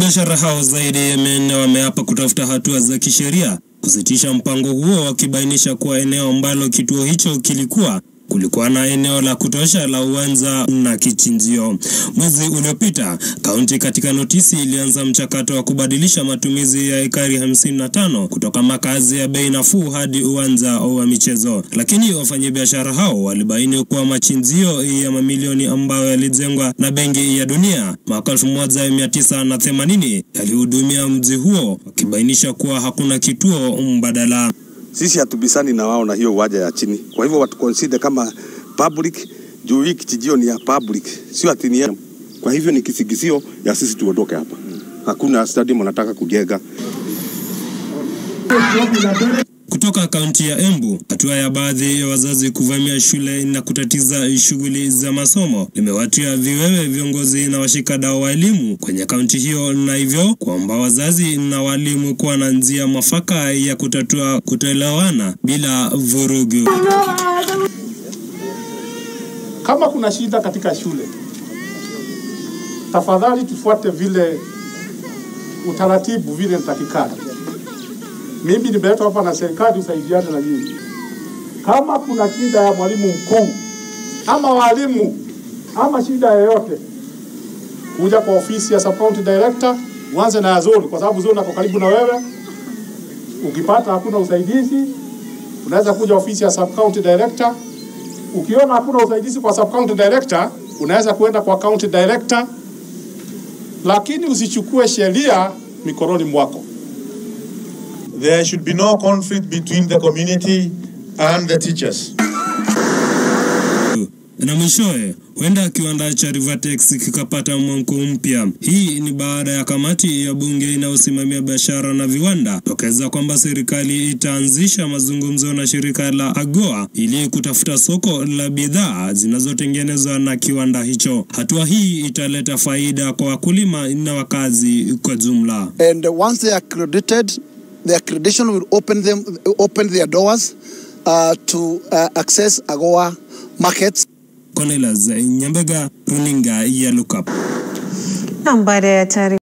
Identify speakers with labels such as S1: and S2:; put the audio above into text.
S1: Biashara hao zaidi ya mia nne wameapa kutafuta hatua za kisheria kusitisha mpango huo, wakibainisha kuwa eneo ambalo kituo hicho kilikuwa kulikuwa na eneo la kutosha la uwanja na kichinjio. Mwezi uliopita, kaunti katika notisi ilianza mchakato wa kubadilisha matumizi ya ekari 55 kutoka makazi ya bei nafuu hadi uwanja wa michezo, lakini wafanyabiashara hao walibaini kuwa machinjio ya mamilioni ambayo yalijengwa na Benki ya Dunia mwaka 1980 yalihudumia mji huo, wakibainisha kuwa hakuna kituo mbadala.
S2: Sisi hatubisani na wao na hiyo uwanja ya chini, kwa hivyo watu consider kama public juu hii kijijio ni ya public, sio ati ni ya. Kwa hivyo ni kisigizio ya sisi tuondoke hapa. Hakuna stadium wanataka kujenga.
S1: Kutoka kaunti ya Embu, hatua ya baadhi ya wazazi kuvamia shule na kutatiza shughuli za masomo limewatia viwewe viongozi na washikadau wa elimu kwenye kaunti hiyo, na hivyo kuomba wazazi na walimu kuwa na njia mwafaka ya kutatua kutoelewana bila vurugu.
S3: Kama kuna shida katika shule, tafadhali tufuate vile utaratibu vile nitakikana. Mimi nimeletwa hapa na serikali usaidiane na nyinyi. Kama kuna shida ya mwalimu mkuu ama walimu ama shida yoyote, kuja kwa ofisi ya sub county director, uanze na zone, kwa sababu zone ako karibu na wewe. Ukipata hakuna usaidizi, unaweza kuja ofisi ya sub county director. Ukiona hakuna usaidizi kwa sub county director, unaweza kuenda kwa county director, lakini usichukue sheria mikononi mwako.
S4: There should be no conflict between the community and the teachers.
S1: Na mwishowe huenda kiwanda cha Rivatex kikapata mwamko mpya. Hii ni baada ya kamati ya bunge inayosimamia biashara na viwanda tokeza kwamba serikali itaanzisha mazungumzo na shirika la AGOA ili kutafuta soko la bidhaa zinazotengenezwa na kiwanda hicho. Hatua hii italeta faida kwa wakulima na wakazi kwa jumla.
S5: And once they are accredited, the accreditation will open them open their doors uh, to uh, access AGOA markets.
S1: Cornelius Nyambega, runinga ya Lookup.
S6: Na baada ya taarifa